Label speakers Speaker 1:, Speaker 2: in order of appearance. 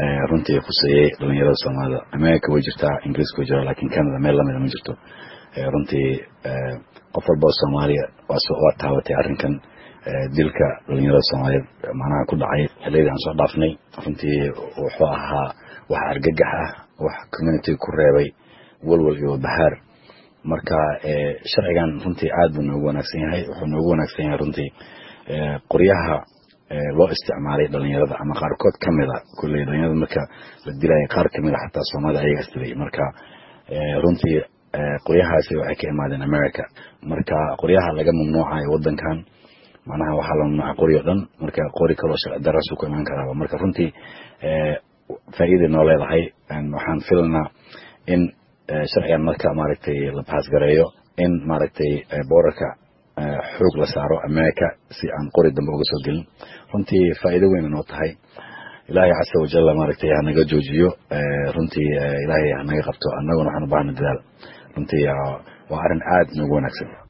Speaker 1: runtii khuseeyey dhalinyarada soomaalida america way jirtaa ingiriiska way jiraa lakin canada meel lamida ma jirto runtii qof walba oo soomaaliya waa taabatay arrinkan dilka dhalinyarada soomaaliyeed macnaha ku dhacay xiliyadii aan soo dhaafnay runtii wuxuu ahaa wax argagax ah wax community ku reebay walwal iyo bahaar marka sharcigan runtii aad buu noogu wanaagsan yahay wuxuu noogu wanaagsan yahay runtii qoryaha loo isticmaalay dhalinyarada ama qaarkood kamida kulley dhalinyarada marka la dilaya qaar kamida xataa soomaalida ayaga isdilay marka runtii qoryahaasi waxay ka imaadeen america marka qoryaha laga mamnuucayo wadankan macnaha waxaa la mamnuuca qori o dhan marka qori kaloo sharci daraasu ku imaan karaaba marka runtii faa'iiday noo leedahay waxaan filanaa in sharcigan marka maaragtay la baasgareeyo in maaragtay boorarka xoog la saaro america si aan qori dambe uga soo gelin runtii faa'iido weyna noo tahay ilaahay casa wajalla maaragtay hanaga joojiyo runtii ilaahay hanaga qabto annaguna waxaan u baahna dadaal runtii waa arrin aad noogu wanaagsan